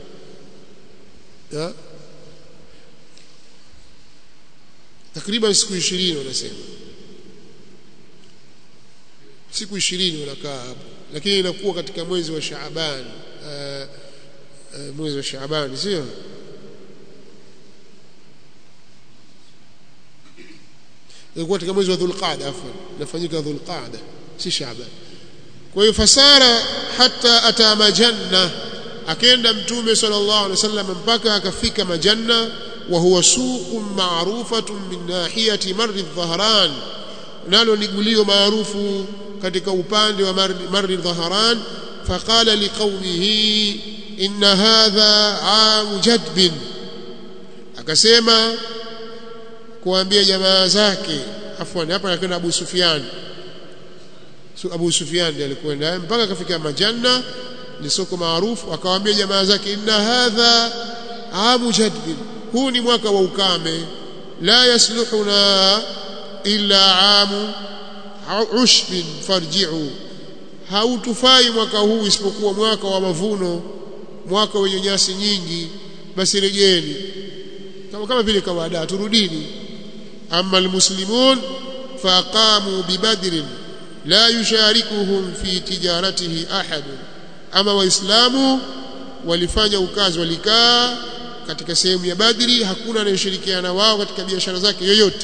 takriban siku 20 wanasema siku 20 wanakaa hapo lakini inakuwa katika mwezi wa Shaaban uh, uh, mwezi wa Shaaban sio ilikuwa katika mwezi wa Dhulqaada afwan inafanyika Dhulqaada si Shaaban kwa hiyo fasara hata ata majanna akaenda mtume sallallahu alaihi wasallam mpaka akafika majanna wa huwa suqun ma'rufatun min nahiyati marri dhahran nalo ni gulio maarufu katika upande wa marri dhahran faqala liqaumihi inna hadha amu jadbin akasema kuambia jamaa zake afwan hapa anakwenda Abu Sufyan so Abu Sufyan ndiye alikwenda mpaka akafika majanna ni soko maarufu akawaambia jamaa zake inna hadha amu jadbin huu ni mwaka wa ukame la yasluhuna illa amu ushbin farji'u hautufai mwaka huu isipokuwa mwaka wa mavuno mwaka wenye nyasi nyingi basi rejeni kama kama vile kawaida turudini amma almuslimun faqamu bibadrin la yusharikuhum fi tijaratihi ahad ama waislamu walifanya ukazi walikaa katika sehemu ya Badri hakuna anayeshirikiana wao katika biashara zake yoyote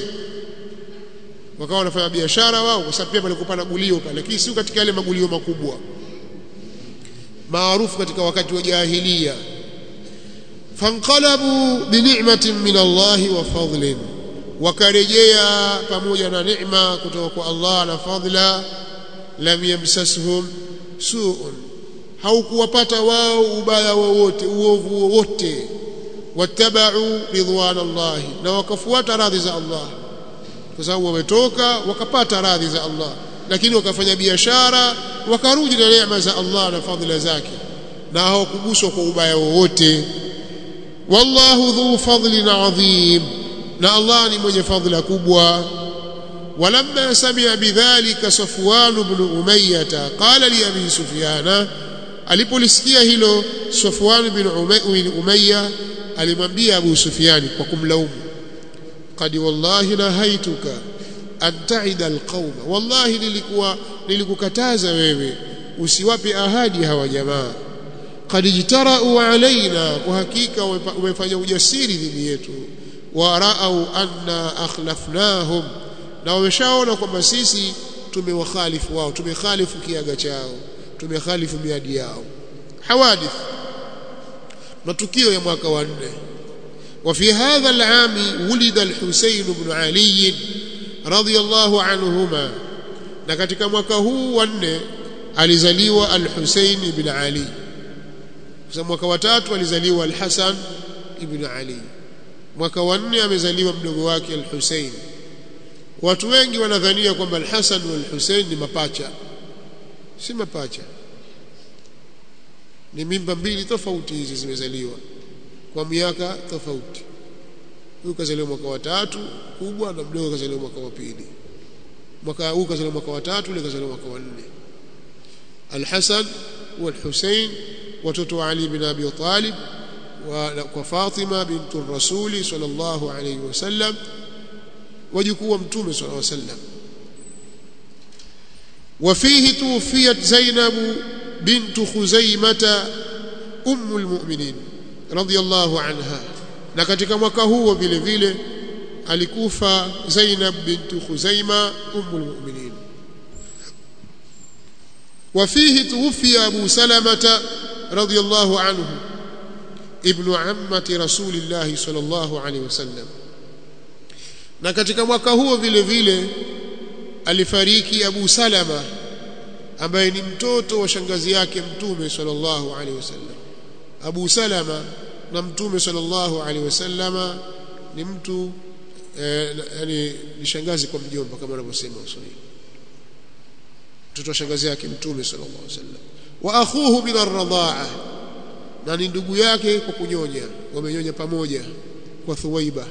wakawa wanafanya biashara wao kwa sababu pia palikuwa na gulio pale lakini si katika yale magulio makubwa maarufu katika wakati wa jahiliya fanqalabu binicmatin min Allah wa fadlin wakarejea pamoja na neema kutoka kwa Allah na fadla lam yamsashum su'un haukuwapata wao ubaya wowote uovu wowote wattabau ridwan Allah na wakafuata radhi za Allah kwa sababu wametoka wakapata radhi za Allah lakini wakafanya biashara wakarudi na neema za Allah na fadhila zake na hawakuguswa kwa ubaya wowote wallahu dhu fadlin adhim na Allah ni mwenye fadhila kubwa ولما سمع بذلك صفوان بن أمية قال لأبي سفيان alipolisikia hilo Safwan bin Umayya alimwambia Abu Sufyan kwa kumlaumu qad wallahi nahaituka an ta'ida alqauma wallahi nilikuwa nilikukataza wewe usiwape ahadi hawa jamaa qad jitarau alaina kwa hakika umefanya ujasiri dhidi yetu wa ra'au anna akhlafnahum na wameshaona kwamba sisi tumewakhalifu wao tumekhalifu kiaga chao tumekhalifu miadi yao hawadith matukio ya mwaka wa nne وفي هذا العام ولد الحسين بن علي رضي الله عنهما na katika mwaka huu wa nne alizaliwa al-Husayn ibn Ali kwa mwaka wa tatu alizaliwa al-Hasan ibn Ali mwaka wa nne amezaliwa mdogo wake al-Husayn watu wengi wanadhania kwamba al-Hasan na al-Husayn ni mapacha si mapacha ni mimba mbili tofauti hizi zimezaliwa kwa miaka tofauti huyu kazaliwa mwaka wa tatu kubwa na mdogo kazaliwa mwaka wa pili mwaka huu kazaliwa mwaka wa tatu ile kazaliwa mwaka wa nne Al-Hasan wal-Husayn watoto wa Ali bin Abi Talib wa kwa Fatima bintu Rasuli sallallahu alayhi wasallam wajukuu wa mtume sallallahu alayhi wasallam وفيه توفيت زينب بنت خزيمة أم المؤمنين رضي الله عنها na katika mwaka huo vile vile alikufa Zainab bint Khuzaima ummul mu'minin وفيه توفي أبو سلمة رضي الله عنه ابن عمة رسول الله صلى الله عليه وسلم na katika mwaka huo vile vile alifariki Abu Salama ambaye ni mtoto wa shangazi yake mtume sallallahu alaihi wasallam Abu Salama na mtume sallallahu alaihi wasallama ni mtu eh, yani ni shangazi kwa mjomba kama wanavyosema Waswahili mtoto wa shangazi yake mtume sallallahu alaihi wasallam wa akhuhu min ar-radha'a na ni ndugu yake kwa kunyonya wamenyonya pamoja kwa Thuwaiba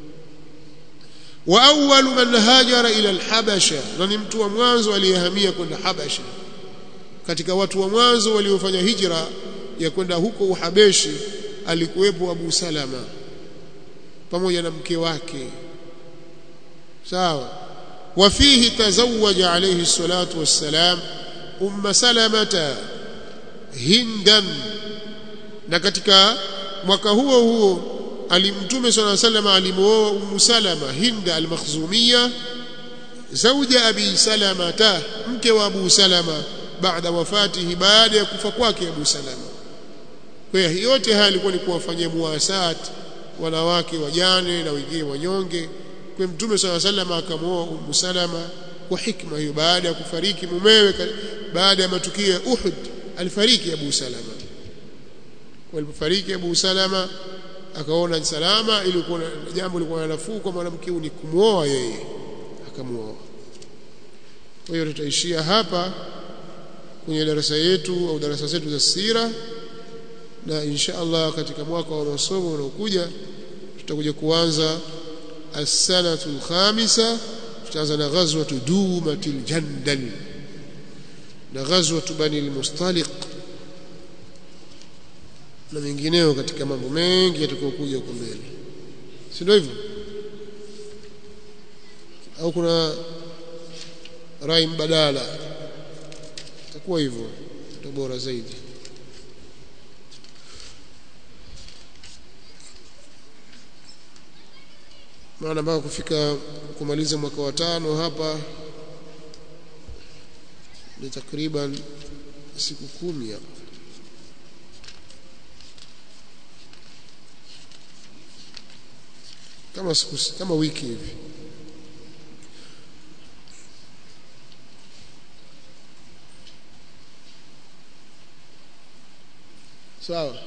wa awwalu man hajara ila al-Habasha na ni mtu wa mwanzo aliyehamia kwenda Habasha katika watu wa mwanzo waliofanya hijra ya kwenda huko Uhabeshi alikuwepo Abu Salama pamoja na mke wake sawa wafihi tazawaja alayhi salatu wassalam umma salamata hindan na katika mwaka huo huo alimtume swalla sallam alimuoa ummu salama hinda al-makhzumiyya zawja abi salamata mke wa abu salama baada wafatihi baada ya kufa kwake abu salama kwa hiyo yote haya alikuwa ni kuwafanyia muwasat wanawake wajane na wengine wanyonge kwa mtume swalla sallam akamuoa ummu salama kwa hikma hiyo baada ya kufariki mumewe baada ya matukio ya Uhud alifariki Abu Salama walipofariki Abu Salama akaona salama ilikuwa jambo lilikuwa nafuu kwa mwanamke ni kumuoa yeye akamuoa kwa hiyo tutaishia hapa kwenye darasa yetu au darasa zetu za sira na insha Allah katika mwaka wa masomo unaokuja tutakuja kuanza as-sanatu al-khamisa tutaanza na ghazwatu dumatil jandal na ghazwatu bani al-mustaliq na mengineo katika mambo mengi yatakayokuja huko mbele si ndio hivyo au kuna rai mbadala itakuwa hivyo ndio bora zaidi maana mpaka kufika kumaliza mwaka wa tano hapa ni takriban siku kumi hapa kama siku kama wiki hivi sawa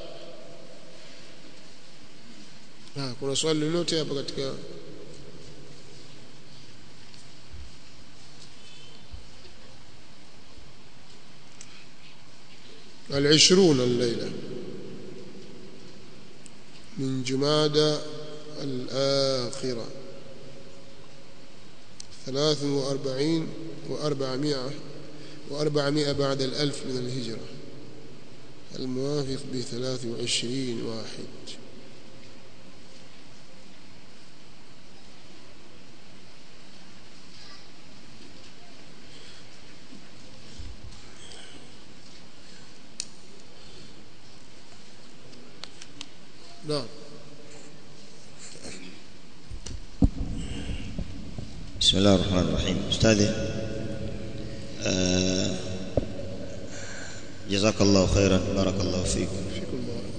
ah kuna swali lolote hapa katika العشرون الليلة من جمادى الآخرة ثلاث وأربعين وأربعمائة وأربعمائة بعد الألف من الهجرة الموافق بثلاث وعشرين واحد نعم بسم الله الرحمن الرحيم أستاذي آه جزاك الله خيرا بارك الله فيك فيكم بارك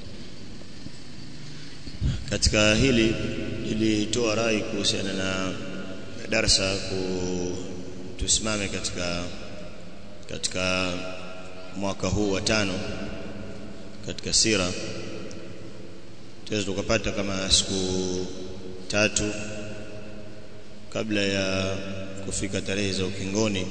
katika hili ilitoa rai kuhusiana na darasa ku tusimame katika katika mwaka huu wa tano katika sira tuweza tukapata kama siku tatu kabla ya kufika tarehe za ukingoni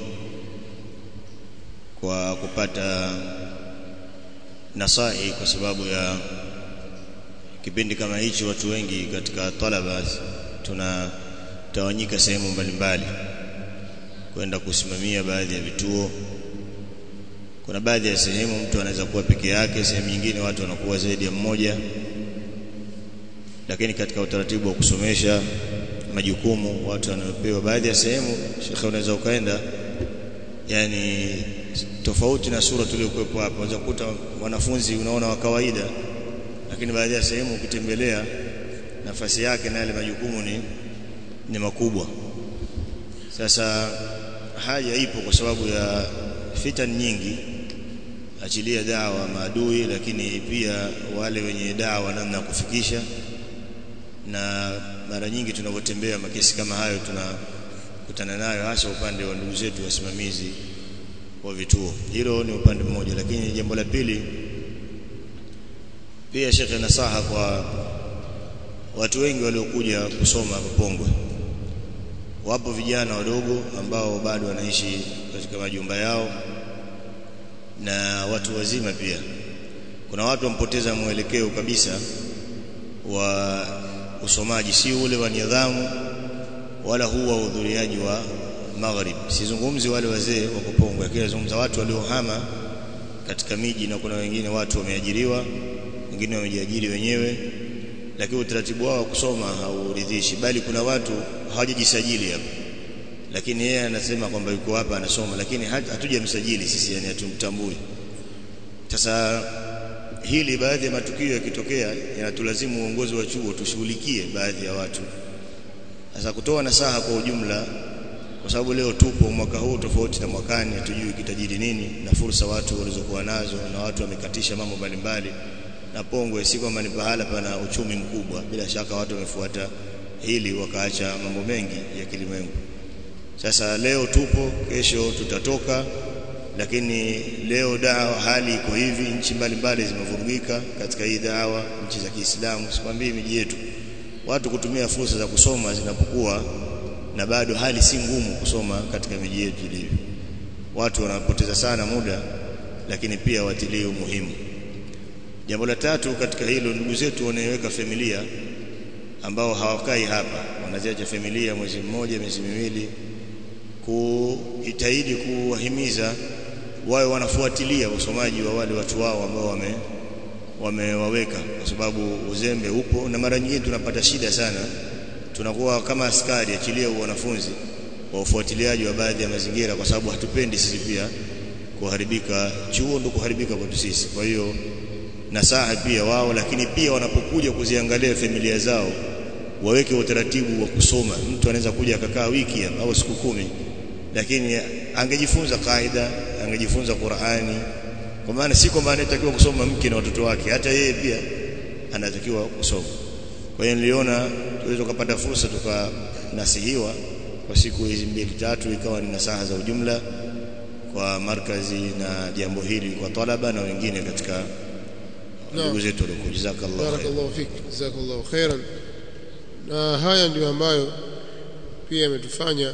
kwa kupata nasai kwa sababu ya kipindi kama hichi watu wengi katika talaba tunatawanyika sehemu mbalimbali kwenda kusimamia baadhi ya vituo kuna baadhi ya sehemu mtu anaweza kuwa peke yake sehemu nyingine watu wanakuwa zaidi ya mmoja lakini katika utaratibu wa kusomesha majukumu watu wanaopewa baadhi ya sehemu shekhe unaweza ukaenda yani tofauti na sura tuliyokuwepo hapa unaweza kukuta wanafunzi unaona wa kawaida lakini baadhi ya sehemu ukitembelea nafasi yake na yale majukumu ni ni makubwa sasa haja ipo kwa sababu ya fitan nyingi achilia dawa maadui lakini pia wale wenye dawa namna ya kufikisha na mara nyingi tunapotembea makesi kama hayo tunakutana nayo hasa upande wa ndugu zetu wasimamizi wa vituo hilo ni upande mmoja lakini jambo la pili pia shekhe nasaha kwa watu wengi waliokuja kusoma hapa Pongwe wapo vijana wadogo ambao bado wanaishi katika majumba yao na watu wazima pia kuna watu wampoteza mwelekeo kabisa wa usomaji si ule wa nidhamu wala huu wa udhuriaji wa maghrib sizungumzi wale wazee wa Pongwe lakini nazungumza watu waliohama katika miji na kuna wengine watu wameajiriwa wengine wamejiajiri wenyewe lakini utaratibu wao wa kusoma hauridhishi bali kuna watu hawajajisajili hapa lakini yeye anasema kwamba yuko hapa anasoma lakini hatujamsajili sisi yani hatumtambui sasa hili baadhi ya matukio yakitokea yanatulazimu uongozi wa chuo tushughulikie baadhi ya watu sasa kutoa nasaha kwa ujumla kwa sababu leo tupo mwaka huu tofauti na mwakani hatujui kitajiri nini na fursa watu walizokuwa nazo na watu wamekatisha mambo mbalimbali na Pongwe si kwamba ni pahala pana uchumi mkubwa bila shaka watu wamefuata hili wakaacha mambo mengi ya kilimwengu sasa leo tupo kesho tutatoka lakini leo dawa hali iko hivi nchi mbalimbali zimevurugika katika hii dawa nchi za Kiislamu sikwambii miji yetu watu kutumia fursa za kusoma zinapokuwa na bado hali si ngumu kusoma katika miji yetu ilivyo watu wanapoteza sana muda lakini pia watilii umuhimu jambo la tatu katika hilo ndugu zetu wanaiweka familia ambao hawakai hapa wanaziacha familia mwezi mmoja miezi miwili kujitahidi kuwahimiza wawe wanafuatilia usomaji wa wale watu wao ambao wame wamewaweka kwa sababu uzembe upo na mara nyingine tunapata shida sana tunakuwa kama askari achilia wanafunzi wa ufuatiliaji wa baadhi ya mazingira kwa sababu hatupendi sisi pia kuharibika chuo ndio kuharibika kwetu sisi kwa hiyo nasaha pia wao lakini pia wanapokuja kuziangalia familia zao waweke utaratibu wa kusoma mtu anaweza kuja akakaa wiki au siku kumi lakini angejifunza kaida angejifunza Qur'ani kwa maana si kwamba anatakiwa kusoma mke na watoto wake hata yeye pia anatakiwa kusoma kwa hiyo niliona tuweze kupata fursa tukanasihiwa kwa siku hizi mbili tatu ikawa ni nasaha za ujumla kwa markazi na jambo hili kwa talaba na wengine katika ndugu zetu waliokuja jazakallahu barakallahu fik jazakallahu khairan na haya ndio ambayo pia yametufanya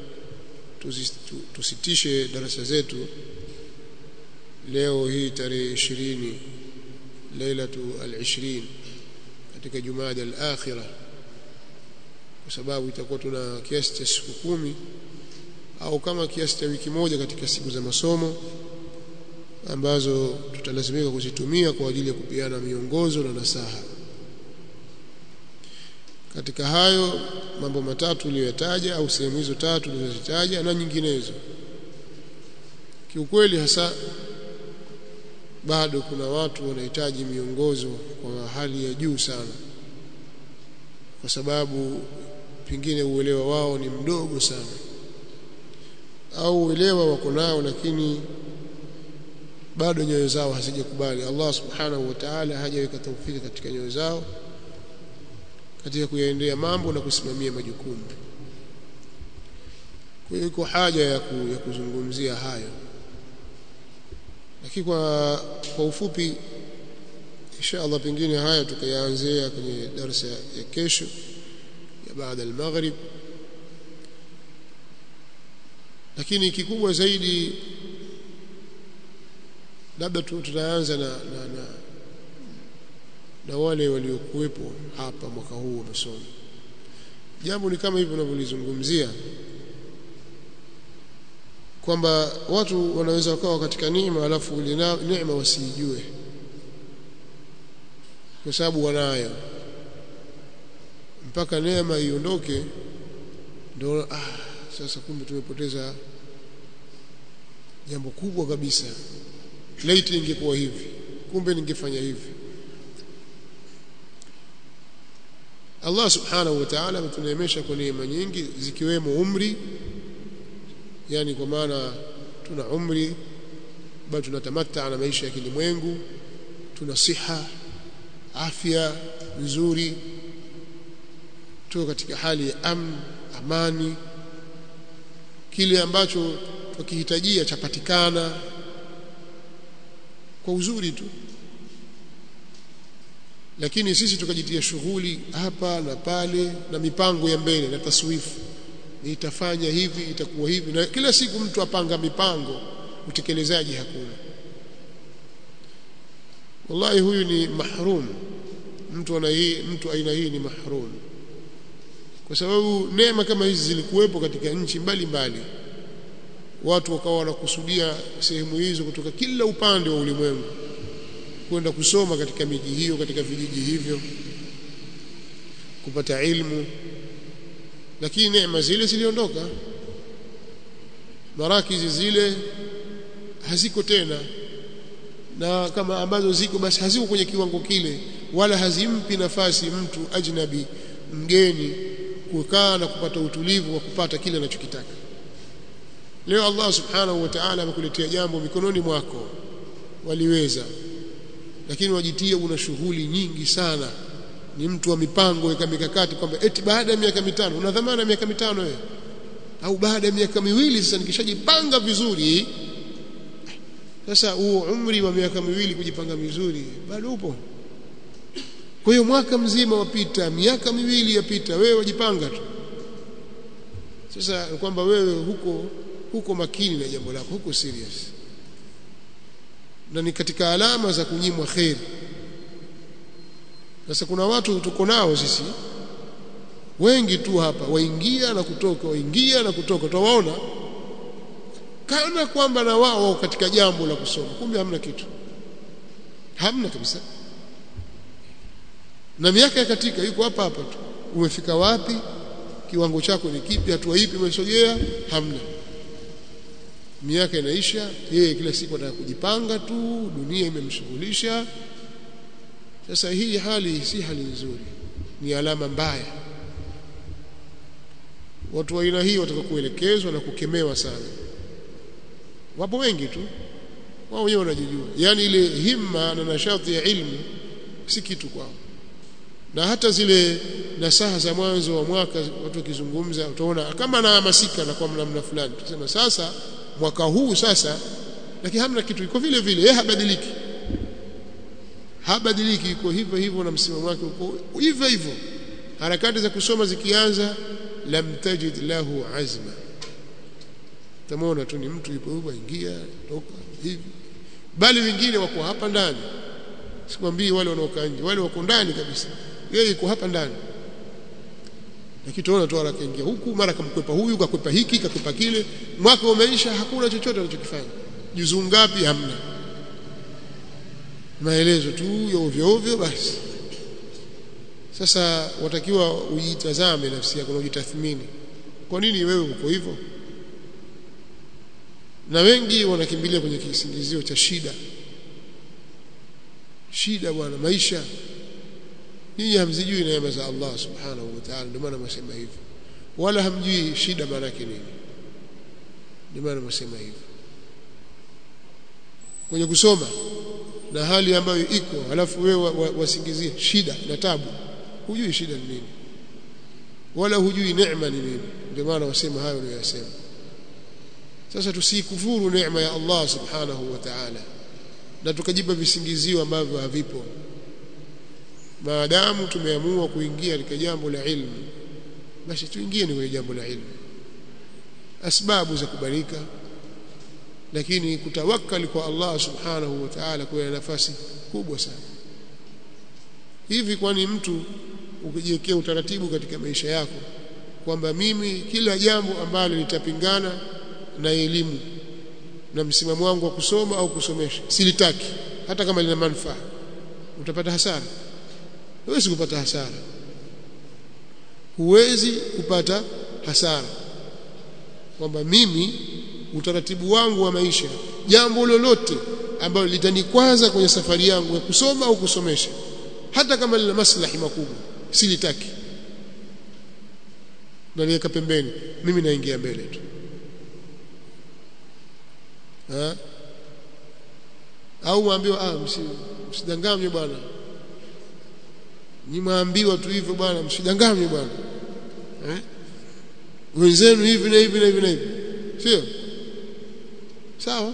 tusitishe darasa zetu leo hii tarehe 20 lailatu al-20 katika jumada al-akhirah kwa sababu itakuwa tuna kiasi cha siku kumi au kama kiasi cha wiki moja katika siku za masomo ambazo tutalazimika kuzitumia kwa ajili ya kupiana miongozo na nasaha katika hayo mambo matatu uliyoyataja au sehemu hizo tatu ulizozitaja na nyinginezo kiukweli hasa bado kuna watu wanahitaji miongozo kwa hali ya juu sana kwa sababu pengine uelewa wao ni mdogo sana au uelewa wako nao lakini bado nyoyo zao hazijakubali Allah subhanahu wa ta'ala hajaweka taufiki katika nyoyo zao katika kuyaendea mambo na kusimamia majukumu kwa hiyo iko haja ya, ku, ya kuzungumzia hayo lakini kwa kwa ufupi insha Allah pengine haya tukayaanzia kwenye darasa ya kesho ya baada al-maghrib lakini kikubwa zaidi labda tutaanza na, na, na na wale waliokuwepo hapa mwaka huu wa masomo jambo ni kama hivyo unavyolizungumzia kwamba watu wanaweza wakawa katika neema alafu ile neema wasijue kwa sababu wanayo mpaka neema iondoke ndio ah sasa kumbe tumepoteza jambo kubwa kabisa laiti ingekuwa hivi kumbe ningefanya hivi Allah subhanahu wa ta'ala ametuneemesha kwa neema nyingi zikiwemo umri yani kwa maana tuna umri bado tunatamatta na maisha ya kilimwengu tuna siha afya nzuri tuwe katika hali ya amn amani kile ambacho tukihitajia chapatikana kwa uzuri tu lakini sisi tukajitia shughuli hapa na pale na mipango ya mbele na taswifu nitafanya hivi itakuwa hivi na kila siku mtu apanga mipango utekelezaji hakuna wallahi huyu ni mahrum mtu ana hii mtu aina hii ni mahrum kwa sababu neema kama hizi zilikuwepo katika nchi mbalimbali watu wakawa wanakusudia sehemu hizo kutoka kila upande wa ulimwengu kwenda kusoma katika miji hiyo katika vijiji hivyo kupata ilmu lakini neema zile ziliondoka marakizi zile haziko tena na kama ambazo ziko basi haziko kwenye kiwango kile wala hazimpi nafasi mtu ajnabi mgeni kukaa na kupata utulivu wa kupata kile anachokitaka leo Allah subhanahu wa ta'ala amekuletea jambo mikononi mwako waliweza lakini wajitie una shughuli nyingi sana ni mtu wa mipango weka mikakati kwamba eti baada ya miaka mitano una dhamana miaka mitano wewe au baada ya miaka miwili sasa nikishajipanga vizuri sasa huo umri wa miaka miwili kujipanga vizuri bado upo kwa hiyo mwaka mzima wapita miaka miwili yapita wewe wajipanga tu sasa kwamba wewe huko huko makini na jambo lako huko serious na ni katika alama za kunyimwa kheri sasa kuna watu tuko nao sisi wengi tu hapa waingia na kutoka waingia na kutoka utawaona kana kwamba na wao wao katika jambo la kusoma kumbe hamna kitu hamna kabisa na miaka ya katika yuko hapa hapa tu umefika wapi kiwango chako ni kipi hatua ipi umesogea hamna miaka inaisha yeye kila siku anataka kujipanga tu dunia imemshughulisha sasa hii hali si hali nzuri ni alama mbaya watu wa aina hii wataka kuelekezwa na kukemewa sana wapo wengi tu wao wenyewe wanajijua yani ile himma na nashati ya ilmu si kitu kwao na hata zile nasaha za mwanzo wa mwaka watu wakizungumza utaona kama anahamasika na kwa namna fulani tusema sasa mwaka huu sasa lakini hamna kitu iko vile vile yeye habadiliki habadiliki iko hivyo hivyo na msimamo wake uko hivyo hivyo harakati za kusoma zikianza lam tajid lahu azma tamona tu ni mtu yupo huko ingia toka hivi bali wengine wako hapa ndani sikwambii wale wanaokaa nje wale wako ndani kabisa yeye yuko hapa ndani lakini tunaona tu haraka ingia huku mara kamkwepa huyu kakwepa hiki kakwepa kile mwaka umeisha hakuna chochote anachokifanya juzuu ngapi hamna maelezo tu ya ovyo ovyo basi sasa watakiwa ujitazame nafsi yako na ujitathmini kwa nini wewe uko hivyo na wengi wanakimbilia kwenye kisingizio cha shida shida bwana maisha nyinyi hamzijui neema za Allah subhanahu wa ta'ala ndio maana mwasema hivyo wala hamjui shida maana yake nini ndio maana mwasema hivyo kwenye kusoma na hali ambayo iko alafu wewe wasingizie wa, wa shida na tabu hujui shida ni nini wala hujui neema ni nini ndio maana wasema hayo uliyosema sasa tusikufuru neema ya Allah subhanahu wa ta'ala na tukajipa visingizio ambavyo havipo maadamu tumeamua kuingia katika jambo la ilmu basi tuingie kwenye jambo la ilmu asbabu za kubarika lakini kutawakkali kwa Allah subhanahu wa ta'ala kwa nafasi kubwa sana hivi kwani mtu ukijiwekea utaratibu katika maisha yako kwamba mimi kila jambo ambalo litapingana na elimu na msimamo wangu wa kusoma au kusomesha silitaki hata kama lina manufaa utapata hasara huwezi kupata hasara huwezi kupata hasara kwamba mimi utaratibu wangu wa maisha jambo lolote ambalo litanikwaza kwenye safari yangu ya kusoma au kusomesha hata kama lina maslahi makubwa silitaki naliweka pembeni mimi naingia mbele tu ha? au mwambiwa ah msidanganywe bwana nyimwambiwa tu hivyo bwana msidanganywe bwana eh wenzenu hivi na hivi na hivi na hivi sio sawa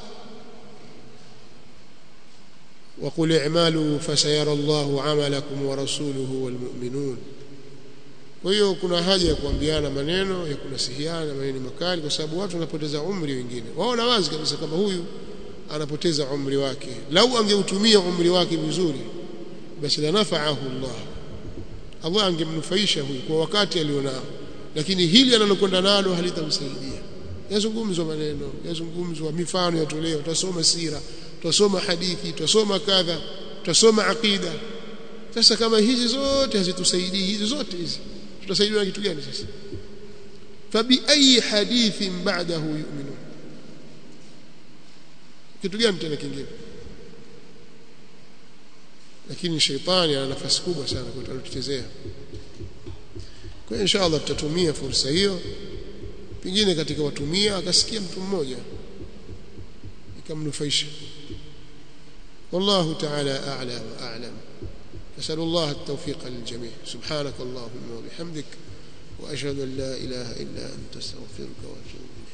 وقل اعملوا فسيرى الله عملكم ورسوله والمؤمنون kwa hiyo kuna haja ya kuambiana maneno ya kunasihiana maneno makali kwa sababu watu wanapoteza umri wengine waona wazi kabisa kama huyu anapoteza umri wake lau angeutumia umri wake vizuri basi la nafaahu Allah Allah angemnufaisha huyu kwa wakati alionao lakini hili analokwenda nalo halitamsaidia yazungumzwa maneno yazungumzwa mifano yatolewa tutasoma sira tutasoma hadithi tutasoma kadha tutasoma aqida sasa kama hizi zote hazitusaidii hizi zote hizi tutasaidiwa na kitu gani sasa fabi ayi hadithin ba'dahu yu'minun kitu gani tena kingine lakini sheitani ana nafasi kubwa sana kwa tuchezea kwa insha Allah tutatumia fursa hiyo pengine katika watumia akasikia mtu mmoja ikamnufaisha والله تعالى أعلى وأعلم أسأل الله التوفيق للجميع سبحانك اللهم وبحمدك وأشهد أن لا إله إلا أنت استغفرك وأتوب